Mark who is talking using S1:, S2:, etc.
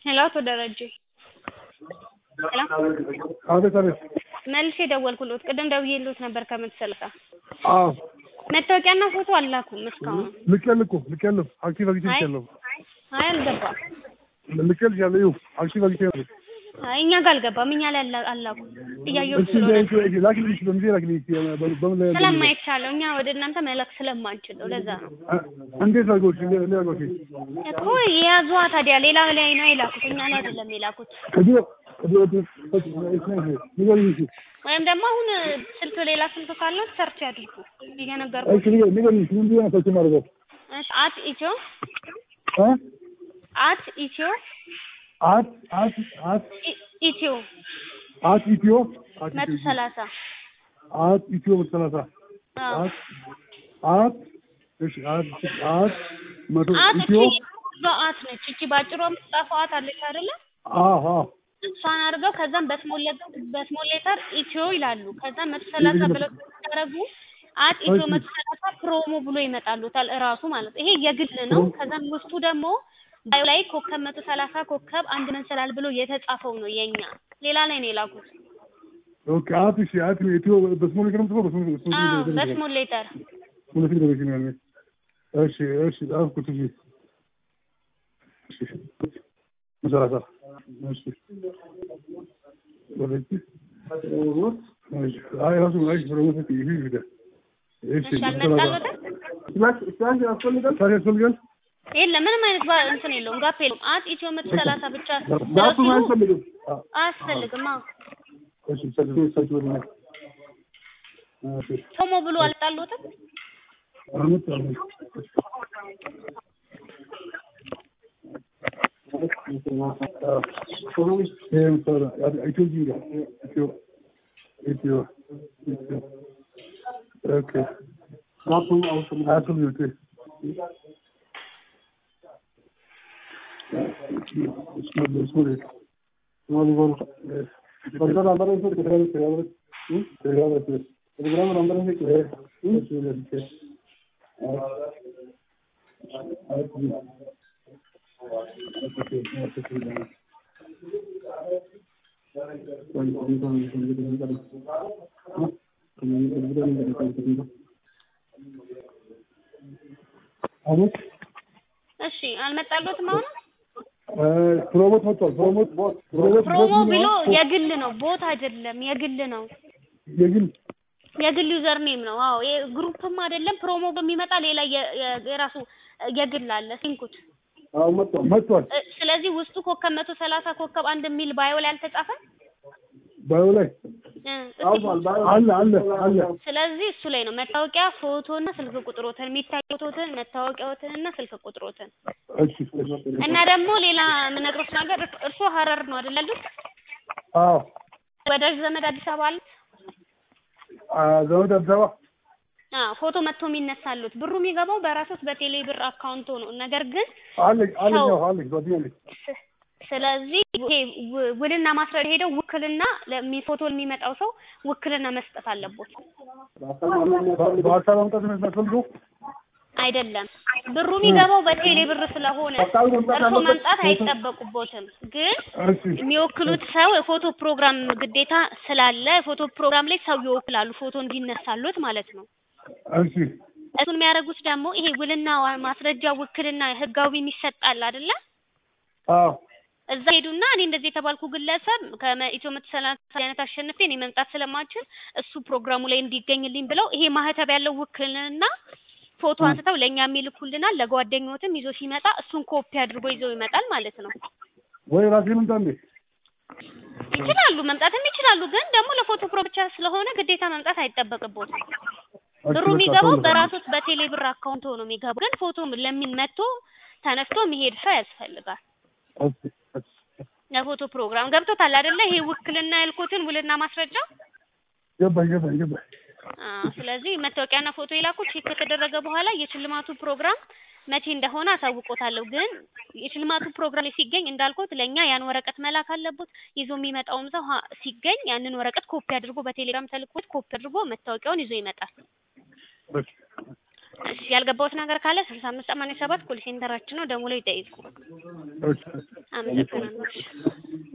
S1: ሄሎ አቶ ደረጀ ሄሎ
S2: አቤት አቤት።
S1: መልሼ ደወልኩልዎት። ቅድም ደውዬልዎት ነበር ከመቶ ሰላሳ
S2: አዎ
S1: መታወቂያና ፎቶ አላኩም እስካሁን።
S2: ልኬልህ እኮ ልኬልህ አክቲቭ አግኝቼ
S1: አይ
S2: ልኬልህ
S1: አይ አልገባም።
S2: ልኬልሻለሁ። ይኸው አክቲቭ አግኝቼ ነው።
S1: አይ እኛ ጋር አልገባም። እኛ ላይ አላ- አላኩም እያየሁት
S2: እስኪ
S1: ስለሆነ
S2: እንደ- እንደ- ላክልኝ በምን ጊዜ ላክልኝ እስኪ በ- በምን ላይ
S1: ስለማይቻለው እኛ ወደ እናንተ መላክ ስለማንችል ነው። ለዛ ነው
S2: አ- እንዴት አድርገው እስኪ እንደ- እንዴት አድርገው እስኪ
S1: እኮ የያዟ ታዲያ ሌላ ላይ ነው የላኩት፣ እኛ ላይ አይደለም የላኩት።
S2: ከዚህ ከዚህ ወዲህ ንገሪኝ እስኪ
S1: ወይም ደግሞ አሁን ስልክ ሌላ ስልክ ካለው ሰርች ያድርጉ እየነገርኩ
S2: እሺ ንገሪኝ ንገሪኝ እስኪ ምን ብዬሽ ነው ሰርች የማደርገው
S1: አት ኢትዮ
S2: እ
S1: አት ኢትዮ
S2: አት አት አት
S1: ኢ- ኢትዮ
S2: አት ኢትዮ አት
S1: መቶ
S2: ኢትዮ
S1: ሰላሳ
S2: አት ኢትዮ መቶ ሰላሳ
S1: አዎ
S2: አት አት እሺ አት አት መቶ
S1: አት እቺ
S2: ኢትዮ
S1: በአት ነች። እቺ ባጭሯ የምትጻፈው አት አለች አይደለ?
S2: አዎ አዎ
S1: እሷን አድርገው ከዛም በስሞል ሌተር በስሞል ሌተር ኢትዮ ይላሉ። ከዛም መቶ ሰላሳ ብለው ሲያደርጉ አት ኢትዮ
S2: እሺ።
S1: መቶ ሰላሳ ፕሮሞ ብሎ ይመጣሉታል እራሱ ማለት ነው። ይሄ የግል ነው። ከዛም ውስጡ ደግሞ ባዩ ላይ ኮከብ መቶ ሰላሳ ኮከብ አንድ መንሰላል ብሎ የተጻፈው ነው የኛ። ሌላ ላይ ነው የላኩት።
S2: ኦኬ አት እሺ አት ኢትዮ በስሞል ሌተር ነው የምትጽፈው? በስሞል በስሞል
S1: አዎ
S2: ሌተር ነው የምትጽፈው?
S1: በስሞል ሌተር
S2: ሁለት ጊዜ ነው ያለው። እሺ እሺ ጻፍኩት። እሺ እሺ መሰላሳ እሺ ወለጂ እሺ አይ ራሱ ላይ ፕሮሞት ይሄ ይሄ እሺ
S1: እሺ አልመጣልዎትም?
S2: ስላሽ ስላሽ ያስፈልጋል ታዲያ ያስፈልጋል
S1: የለም ምንም አይነት ባ- እንትን የለውም ጋፕ የለውም። አት ኢትዮ መቶ ሰላሳ ብቻ
S2: ዳቱ
S1: ስለሱ
S2: አያስፈልግም
S1: አያስፈልግም። አዎ
S2: እሺ ሰልፍ ሰልፍ ወደ እሺ
S1: ቶሞ ብሎ አልጣልዎትም?
S2: አመት አመት
S1: እሺ አልመጣልዎትም አሁን?
S2: ፕሮሞት መጥቷል። ፕሮሞት ፕሮሞት
S1: ፕሮሞ
S2: ቦት
S1: ብሎ
S2: ነው።
S1: የግል ነው፣ ቦት አይደለም፣ የግል ነው።
S2: የግል
S1: የግል ዩዘር ኔም ነው። አዎ ይሄ ግሩፕም አይደለም። ፕሮሞ በሚመጣ ሌላ የ- የ- የራሱ የግል አለ ሲንኩት።
S2: አዎ መጥቷል መጥቷል።
S1: እ፣ ስለዚህ ውስጡ ኮከብ መቶ ሰላሳ ኮከብ አንድ የሚል ባዮ ላይ አልተጻፈም።
S2: ባዩ ላይ
S1: እ፣ እስኪ
S2: አለ አለ አለ።
S1: ስለዚህ እሱ ላይ ነው መታወቂያ፣ ፎቶና ስልክ ቁጥሮትን የሚታይ ፎቶትን፣ መታወቂያዎትንና ስልክ ቁጥሮትን
S2: እሺ
S1: እና ደግሞ ሌላ የምነግሮት ነገር እርሶ ሀረር ነው አይደል ያሉት?
S2: አዎ
S1: ወዳጅ ዘመድ አዲስ አበባ አለ?
S2: አ ዘመድ አዲስ አበባ
S1: አዎ ፎቶ መጥቶ የሚነሳሉት ብሩ የሚገባው በራሶት በቴሌ ብር አካውንቶ ነው። ነገር ግን
S2: አለኝ አለኝ
S1: ሰው-
S2: አዎ አለኝ ጓደኛ አለኝ።
S1: ስ- ስለዚህ ይሄ ው- ውልና ማስረድ ሄደው ውክልና ለሚ ፎቶ የሚመጣው ሰው ውክልና መስጠት አለቦት።
S2: በ- በአካል ማምጣት ነው የሚያስፈልገው?
S1: አይደለም ብሩ የሚገባው በቴሌ ብር ስለሆነ እርሶ መምጣት አይጠበቁቦትም። ግን
S2: እሺ
S1: የሚወክሉት ሰው የፎቶ ፕሮግራም ግዴታ ስላለ የፎቶ ፕሮግራም ላይ ሰው ይወክላሉ፣ ፎቶ እንዲነሳሉት ማለት ነው።
S2: እሺ
S1: እሱን የሚያደርጉት ደግሞ ይሄ ውልና ዋ- ማስረጃ ውክልና ህጋዊ የሚሰጣል አይደለ?
S2: አዎ
S1: እዛ ሄዱና እኔ እንደዚህ የተባልኩ ግለሰብ ከኢትዮ መቶ ሰላሳ አይነት አሸንፌ እኔ መምጣት ስለማልችል እሱ ፕሮግራሙ ላይ እንዲገኝልኝ ብለው ይሄ ማህተብ ያለው ውክልና ፎቶ አንስተው ለእኛ የሚልኩልናል። ለጓደኞትም ይዞ ሲመጣ እሱን ኮፒ አድርጎ ይዘው ይመጣል ማለት ነው።
S2: ወይ ራሴ ልምጣ እንዴ?
S1: ይችላሉ፣ መምጣትም ይችላሉ። ግን ደግሞ ለፎቶ ፕሮ ብቻ ስለሆነ ግዴታ መምጣት አይጠበቅቦትም።
S2: እሺ፣
S1: ብሩ
S2: በቃ
S1: የሚገባው
S2: ተው።
S1: በራሶት በቴሌ ብር አካውንት ሆኖ የሚገባው ግን ፎቶ ለሚን መጥቶ ተነስቶ የሚሄድ ሰው ያስፈልጋል።
S2: እሺ እሺ
S1: ለፎቶ ፕሮግራም ገብቶታል አይደለ? ይሄ ውክልና ያልኩትን ውልና ማስረጃ
S2: ገባኝ ገባኝ ገባኝ።
S1: አዎ። ስለዚህ መታወቂያና ፎቶ የላኩት ቼክ ከተደረገ በኋላ የሽልማቱ ፕሮግራም መቼ እንደሆነ አሳውቆታለሁ። ግን የሽልማቱ ፕሮግራም ላይ ሲገኝ እንዳልኩት ለእኛ ያን ወረቀት መላክ አለቦት። ይዞ የሚመጣውም ሰው ሀ- ሲገኝ ያንን ወረቀት ኮፒ አድርጎ በቴሌግራም ተልኮት ኮፒ አድርጎ መታወቂያውን ይዞ ይመጣል።
S2: እሺ
S1: እሺ ያልገባሁት ነገር ካለ ስልሳ አምስት ሰማንያ ሰባት ኮል ሴንተራችን ነው ደውለው ይጠይቁ።
S2: እሺ
S1: አመሰግናለሁ። እሺ